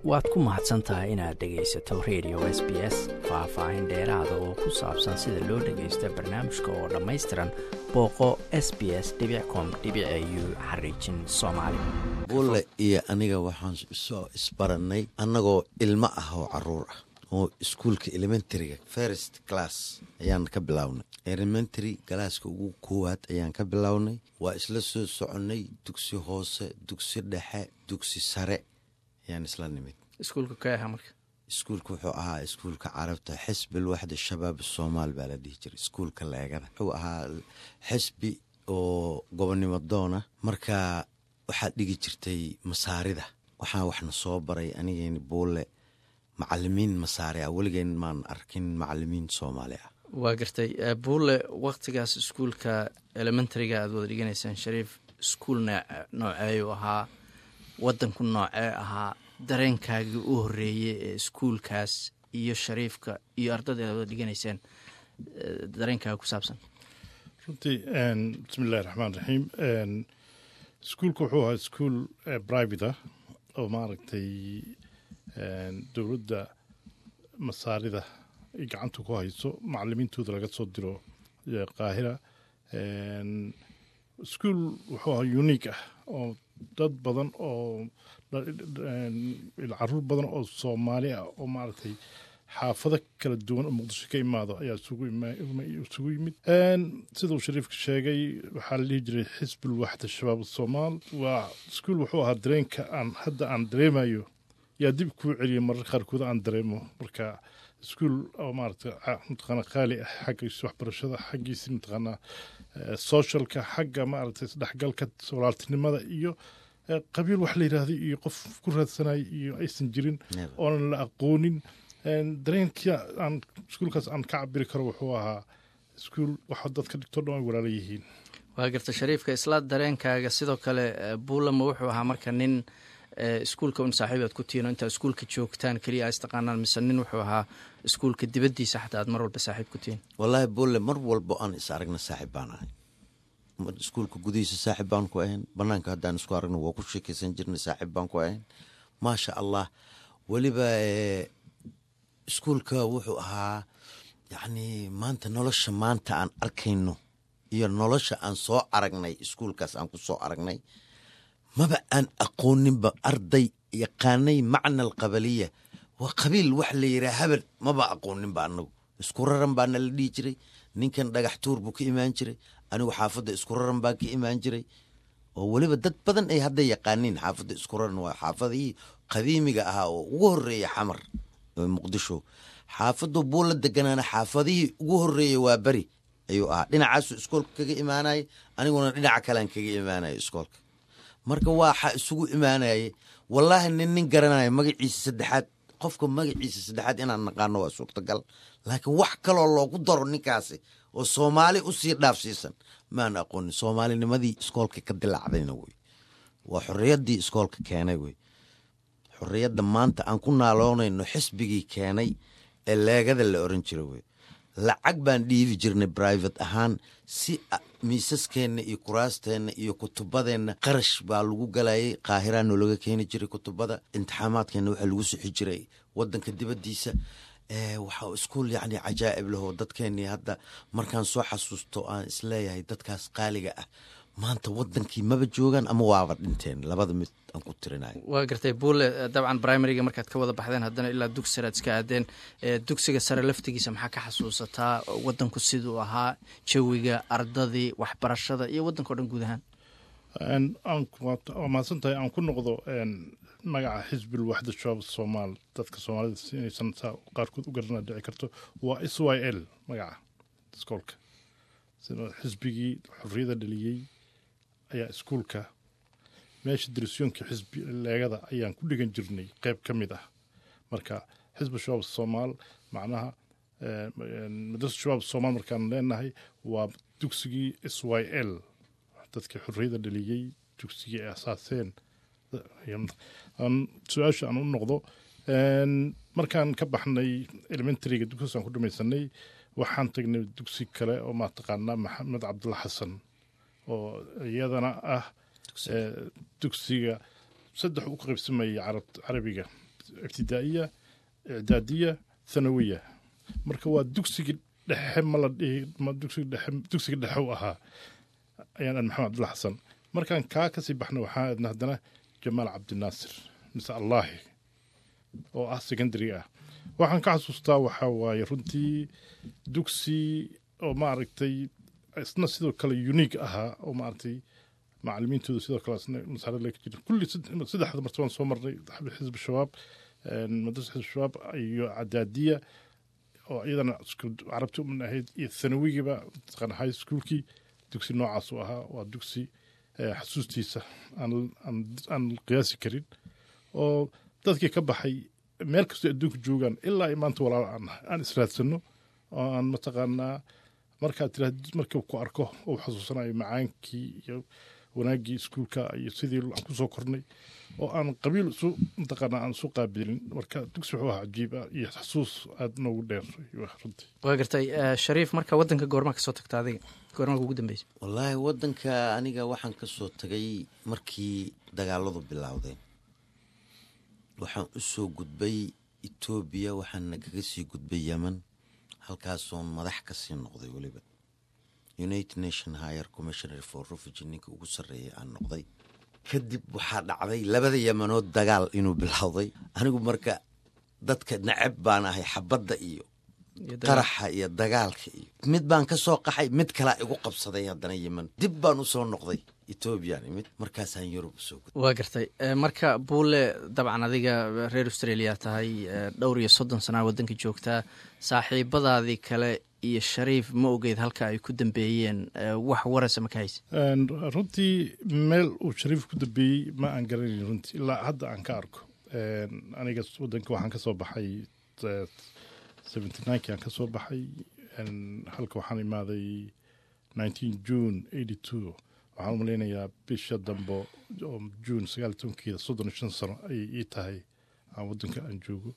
waad ku mahadsan tahay inaad dhegaysato radio s b s faah-faahin dheeraada oo ku saabsan sida loo dhagaysto barnaamijka oo dhammaystiran booqo s b s com u xariijin soomaali bulle iyo aniga waxaan soo isbarannay annagoo ilmo ah oo caruur ah oo iskuulka elementaryga first class ayaan ka bilownay elementary galaaska ugu koowaad ayaan ka bilownay waa isla soo soconnay dugsi hoose dugsi dhexe dugsi sare ayaan isla nimid iskuulka ka aha marka iskuulka wuxuu ahaa iskuulka carabta xisbil waxda shabaab soomaal baa la dhihi jiray iskuulka leegada wuxuu ahaa xisbi oo gobonnimo doona marka waxaad dhigi jirtay masaarida waxaa waxna soo baray anigeen buulle macalimiin masaari ah weligeen maan arkin macalimiin soomaali ah waa gartay buulle waktigaas iskuulka elementaryga aad wada dhiganaysaan shariif iskuul nooceeyu ahaa wadanku noocee ahaa dareenkaagii u horeeyey ee iskuulkaas iyo shariifka iyo ardada aad wada dhiganaysaan dareenkaaga ku saabsan runtii bismi illahi raxmaan raxiim iskuulka wuxuu ahaa iskuol private ah oo maaragtay dowladda masaarida ay gacanta ku hayso macalimiintooda laga soo diro qaahira iskuol wuxuu ahaa unique ah oo dad badan oo caruur badan oo soomaali ah oo maaragtay xaafado kala duwan oo muqdisho ka imaado ayaa isugu yimid siduu shariifka sheegay waxaa la dhihi jiray xisbul waxda shabaab soomaal waa iskuol wuxuu ahaa dareenka aan hadda aan dareemayo yaa dib kuu celiyay marar qaarkood aan dareemo marka iskuol oo maarata mataqaana qaali ah xaggiisa waxbarashada xaggiisa mataqaanaa socialka xagga maaragtay isdhexgalka walaaltinimada iyo qabiil wax la yidhaahday iyo qof ku raadsanaya iyo aysan jirin oonan la aqoonin dareenkii aan iskuulkaas aan ka cabiri karo wuxuu ahaa iskuol waxa dadka dhigto dhan ay walaala yihiin waa garta shariifka isla dareenkaaga sidoo kale buulama wuxuu ahaa marka nin iskuulka un saaxiibaad ku tihiin oo intaa iskuulka joogtaan keliya istaqaanaan mise nin wuxuu ahaa iskuulka dibaddiisa xataa aad mar walba saaxiib ku tihiin wallaahi bulle mar walbo aan is aragna saaxiib baan ahay iskuulka gudihiisa saaxiib baan ku ahayn banaanka haddaan isku aragna waa ku sheekeysan jirnay saaxiib baan ku ahayn maasha allah weliba iskuulka wuxuu ahaa yacnii maanta nolosha maanta aan arkayno iyo nolosha aan soo aragnay iskuulkaas aan ku soo aragnay maba aan aqooninba arday yaqaanay macna alqabaliya waa qabiil wax la yidhaha habel maba aqooninba anagu isku raran baana la dhihi jiray ninkan dhagax tuur buu ka imaan jiray anigu xaafadda isku raran baan ka imaan jiray oo weliba dad badan ay hadda yaqaaniin xaafadda isku raran waa xaafadihii qadiimiga ahaa oo ugu horeeya xamar muqdisho xaafaddu buulla deganaana xaafadihii ugu horeeya waa beri ayuu ahaa dhinacaasu iskoolka kaga imaanaya aniguna dhinaca kalean kaga imaanaya iskoolka marka waaxa isugu imaanayay wallaahi nin nin garanaya magaciisa saddexaad qofka magaciisa saddexaad inaan naqaano waa suurtagal laakiin wax kaloo loogu daro ninkaasi oo soomaali usii dhaafsiisan maan aqoonin soomaalinimadii iskoolka ka dilaacdayna wey waa xorriyaddii iskoolka keenay wey xorriyadda maanta aan ku naaloonayno xisbigii keenay ee leegada la oran jira wey lacag baan dhiibi jirnay brivate ahaan si miisaskeenna iyo kuraasteenna iyo kutubadeenna qarash baa lagu galayay qaahiraa noolaga keeni jiray kutubada imtixaamaadkeenna waxaa lagu sixi jiray wadanka dibaddiisa waxaa iskuol yacni cajaa'ib lahoo dadkeennii hadda markaan soo xasuusto aan isleeyahay dadkaas qaaliga ah maanta wadankii maba joogaan ama waaba dhinteen labada mid aan ku tirinayo waa gartay buule dabcan primariga markaad ka wada baxdeen haddana ilaa dugsi sare aad iska aadeen dugsiga sare laftigiisa maxaa ka xasuusataa wadanku siduu ahaa jawiga ardadii waxbarashada iyo wadanka o dhan guud ahaan waa mahadsan tahay aan ku noqdo magaca xisbil waxda shabaab soomaal dadka soomaalida si inaysan saa qaarkood u garana dhici karto waa s y l magaca iskoolka xisbigii xorriyada dhaliyey ayaa iskuulka meesha dirisyoonka xisbi leegada ayaan ku dhigan jirnay qeyb ka mid ah marka xisbi shabaab soomaal macnaha madrasa shabaab soomaal markaan leenahay waa dugsigii s y l dadkii xorriyada dhaliyey dugsigii ay asaaseen su-aasha aan u noqdo markaan ka baxnay elementaryga dugsigaas aan ku dhamaysanay waxaan tagnay dugsi kale oo mataqaanaa maxamed cabdulla xasan oo iyadana ah dugsiga saddex u qaybsamayay carabiga ibtidaa'iya icdaadiya thanawiya marka waa dugsigii dhexe ma la dhihi ma dugsiga dhexe dugsiga dhexe u ahaa ayaan aan maxamed cabdulla xasan markaan kaa kasii baxna waxaa aadna haddana jamaal cabdinaasir mise allaahi oo ah secondary ah waxaan ka xasuustaa waxaa waaye runtii dugsi oo maaragtay isna sidoo kale unique ahaa oo maaragtay macalimiintooda sidoo kale isna masaarad laga jira kulli saddexda martabaan soo marnay xisb shabaab madrasa xisb shabaab iyo cadaadiya oo iyadana carabti uman ahayd iyo thanawigiiba mataqaana high schoolkii dugsi noocaas u ahaa waa dugsi xasuustiisa aan qiyaasi karin oo dadkii ka baxay meel kastoo adduunka joogaan ilaa ay maanta walaalo aan nahay aan israadsano oo aan mataqaanaa markaad tiraahd markii ku arko uu xasuusanayo macaankii iyo wanaaggii iskuulka iyo sidii aan kusoo kornay oo aan qabiil isu mataqaanaa aan isu qaabilin marka dugsi wuxuu ahaa cajiib ah iyo xasuus aada noogu dheer runtii waa gartay shariif marka waddanka goormaa kasoo tagta adiga goormaa ugu dambeysa wallaahi waddanka aniga waxaan ka soo tagay markii dagaaladu bilowdeen waxaan u soo gudbay etoobiya waxaana kaga sii gudbay yemen halkaasoon madax ka sii noqday weliba united nation higher commissioner for refugee ninka ugu sarreeyay aan noqday kadib waxaa dhacday labada yemanood dagaal inuu bilowday anigu marka dadka nacab baan ahay xabadda iyo qaraxa iyo dagaalka iyo mid baan ka soo qaxay mid kalaa igu qabsaday haddana yemen dib baan u soo noqday etoobiyaan imid markaasaan yurub usoo gud waa gartay marka buule dabcan adiga reer australia tahay dhowr iyo soddon sanaa waddanka joogtaa saaxiibadaadii kale iyo shariif ma ogeyd halka ay ku dambeeyeen wax warasa ma ka haysa runtii meel uu shariif ku dambeeyey ma aan garanayn runtii ilaa hadda aan ka arko aniga waddanka waxaan ka soo baxay seventy nineki aan ka soo baxay halka waxaan imaaday nineteen june eighty two waxaan u malaynayaa bisha dambe oo june sagaal iyo tobankeeda soddon iyo shan sano ayay ii tahay aan waddanka aan joogo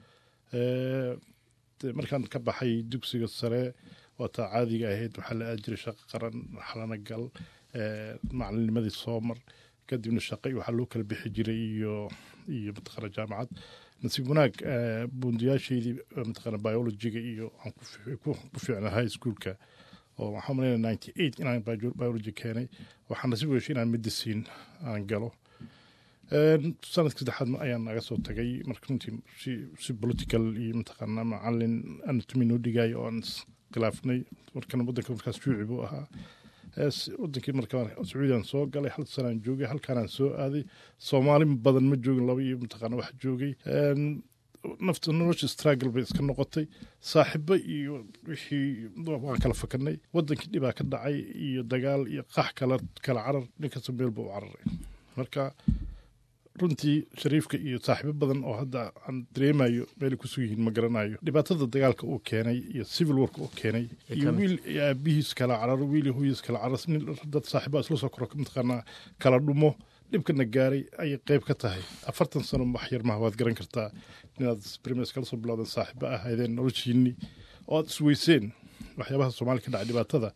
markaan ka baxay dugsiga sare waataa caadiga ahayd waxaa la aadi jiray shaqo qaran xalana gal macalinimadii soo mar kadibna shaqo waxaa loo kala bixi jiray iyo iyo mataqaana jaamacad nasiib wanaag buundiyaasheydii mataqaana biologiga iyo aan ku fiicnaa high schoolka oo waxaan malaynaya ninety eight inaan biology keenay waxaan nasiib weeshay inaan medicine aan galo sanadkii saddexaad ayaan naga soo tagay marka runtii si si political iyo mataqaana macalin anatomy noo dhigaayo oo aan iskhilaafnay markana waddanka markaas shuuci buu ahaa wadankii markaa sacuudiyan soo galay hal sanaan joogay halkaanaan soo aaday soomaali badan ma joogin laba iyo mataqaana wax joogay nafta nolosha struggle bay iska noqotay saaxibo iyo wixii waan kala fakanay wadankii dhibaa ka dhacay iyo dagaal iyo qax kala kala carar ninkasta meel buu u cararay marka runtii shariifka iyo saaxiibo badan oo hadda aan dareemayo meelay kusug yihiin ma garanayo dhibaatada dagaalka uu keenay iyo civil wark uu keenay iyo wiil aabihiis kala cararo wiil hooyiis kala carar dad saaxiiba isla soo koro mataqaanaa kala dhumo dhibkana gaaray ayay qeyb ka tahay afartan sano wax yar maha waad garan kartaa inaad brimes kala soo bilowdeen saaxiibo ahaydeen noloshiinii oo aad isweyseen waxyaabaha soomaaliya ka dhacay dhibaatada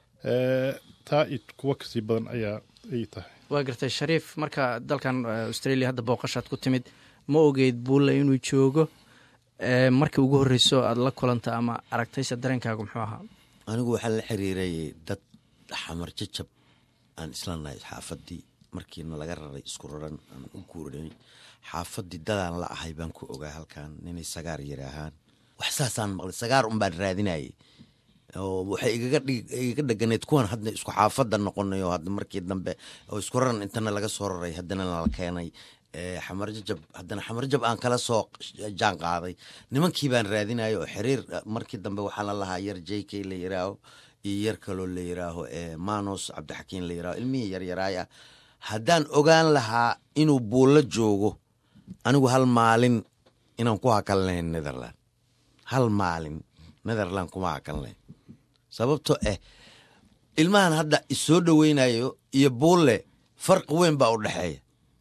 taa iyo kuwo kasii badan ayaa ay tahay waa gartay shariif marka dalkan australia hadda booqashaad ku timid ma ogeyd buulle inuu joogo markii ugu horreyso aada la kulanta ama aragtayse dareenkaagu muxuu ahaa anigu waxaa la xiriirayay dad xamar jajab aan isla nahay xaafadii markiina laga raray isku raran aan u guurinay xaafadii dadaan la ahay baan ku ogaa halkan inay sagaar yiraahaan wax saasaan maqlay sagaar unbaan raadinayay oo waxay igaga dheganayd kuwan hadda isku xaafada noqonay oo hadda markii dambe oo isku raran intana laga soo raray haddana nala keenay xamarjajab haddana xamarjab aan kala soo jaan qaaday nimankii baan raadinaya oo xiriir markii dambe waxaa la lahaa yar j k la yiraaho iyo yar kaloo la yiraaho manos cabdixakiin la yiraaho ilmihii yaryaraay ah haddaan ogaan lahaa inuu buullo joogo anigu hal maalin inaan ku hakan lahayn netherland hal maalin netherland kuma hakan lahayn sababto ah ilmahan hadda isoo dhoweynayo iyo buulle farqi weyn baa u dhexeeya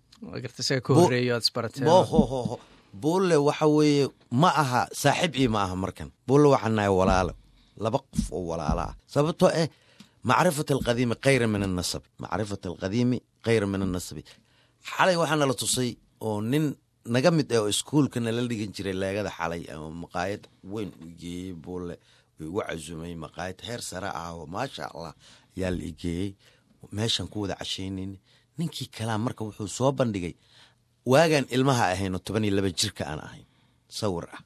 bohohoho buulle waxa weeye ma aha saaxiib ii ma aha markan buulle waxaa nahay walaalo laba qof oo walaalo ah sababtoo ah macrifat alqadiimi khayra min annasabi macrifat alqadiimi khayra min annasabi xalay waxaa nala tusay oo nin naga mid ah oo iskuulka nala dhigan jiray leegada xalay ama maqaayad weyn u geeyey buule igu casumay maqaayad heer sare ah oo maasha allah ayaa la igeeyey meeshan ku wada cashaynayn ninkii kalaa marka wuxuu soo bandhigay waagaan ilmaha ahayno toban iyo laba jirka aan ahayn sawir ah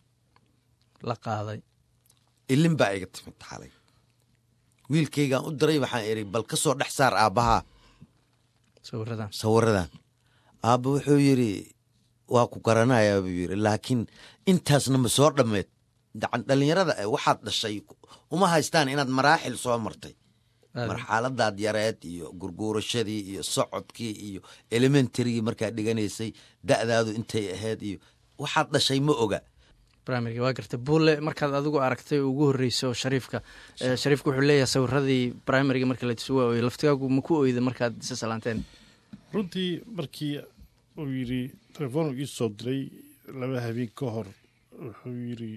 la qaaday ilin baa iga timid xalay wiilkaygaan u diray waxaan iri bal ka soo dhex saar aabbahaa sawiradan sawiradan aabba wuxuu yidri waa ku garanayaa buu yidhi laakiin intaasna ma soo dhammeed dacan dhallinyarada eh waxaad dhashay uma haystaan inaad maraaxil soo martay marxaladaad yareed iyo gurguurashadii iyo socodkii iyo elementarygii markaad dhiganaysay da'daadu intay ahayd iyo waxaad dhashay ma oga brimaryga waa gartay bulle markaad adigu aragtay ugu horreyso shariifka shariifka wuxuu leeyahay sawiradii brimaryga marka la tusuwa ooy laftigaagu ma ku oyda markaad isa salaanteen runtii markii uu yidhi telefoon ii soo diray laba habeen ka hor wuxuu yidhi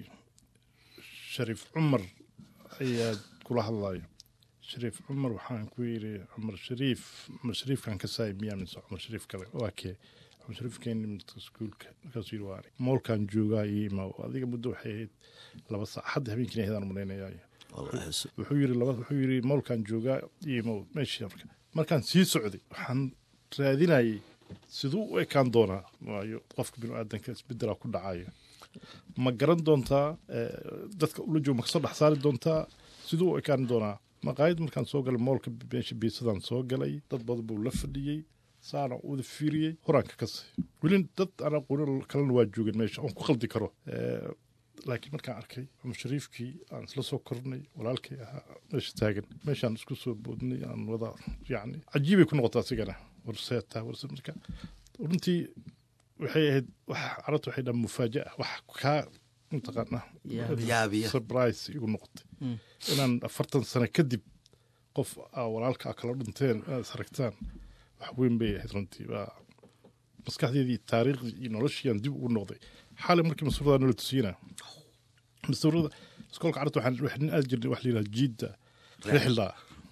shariif cumar ayaa kula hadlayo shariif cumar waxaan ku yidhi cumar shariif cumar shariifkan ka saay miyaa mise cumar shariif kale waa kee cumar shariifkeeni midka iskuulka markaasuu yidhi waa moolkan joogaa iyo imaa adiga muddo waxay ahayd laba saac hadda habeenkiina ahaydaan malaynayaa wuxuu yidhi laba wuxuu yidhi moolkan joogaa iyo imaa meeshii marka markaan sii socday waxaan raadinayay siduu u ekaan doonaa waayo qofka binu aadanka isbedelaa ku dhacayo ma garan doontaa dadka ula jooga ma kasoo dhex saari doontaa siduu u ekaan doonaa maqaayad markaan soo galay moolka meesha biisadaan soo galay dad badan buu la fadhiyey saana wada fiiriyey horaanka kasay weli dad aan aqoonin kalena waa joogeen meesha oon ku qaldi karo laakiin markaan arkay cumar shariifkii aan isla soo kornay walaalkay ahaa meesha taagan meeshaan isku soo boodnay aan wada yacni cajiibay ku noqota asigana warseetaa warse marka runtii waxay ahayd wax carabta waxay dhaha mufaaja'a wax kaa mataqaanaa yaabiya surprise igu noqotay inaan afartan sano kadib qof aa walaalka a kala dhinteen inaad is aragtaan wax weyn bay ahayd runtii waa maskaxdeedii taariikhdii iyo noloshiiaan dib ugu noqday xalay markii masuurada nala tusiyana masuurada iskoolka carabta waxaan waxaan aad jirnay wax la yidhaha jiidda rixla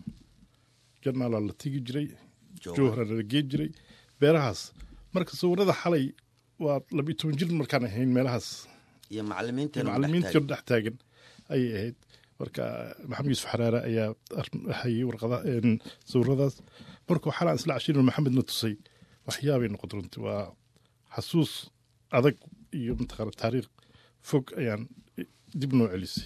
janaalaa la tegi jiray jowhara nala geen jiray beerahaas marka sawirada xalay waa labiyo toban jir markaan ahayn meelahaas iyo macalimiinteena macalimiintii dhex taagan ayay ahayd marka maxamed yuusuf xaraare ayaa hayay warqada sawiradaas markuu xalaan isla cashirin maxamedna tusay waxyaabay noqota runtii waa xasuus adag iyo mataqaana taariikh fog ayaan dib noo celisay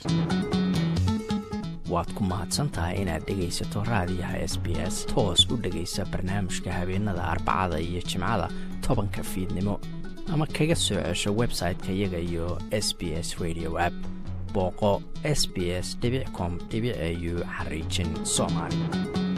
waad ku mahadsantahay inaad dhegaysato raadiyaha s b s toos u dhegaysa barnaamijka habeenada arbacada iyo jimcada tobanka fiidnimo ama kaga soo cesho website-ka iyaga iyo s b s radio app booqo s b s com au xariijin soomaali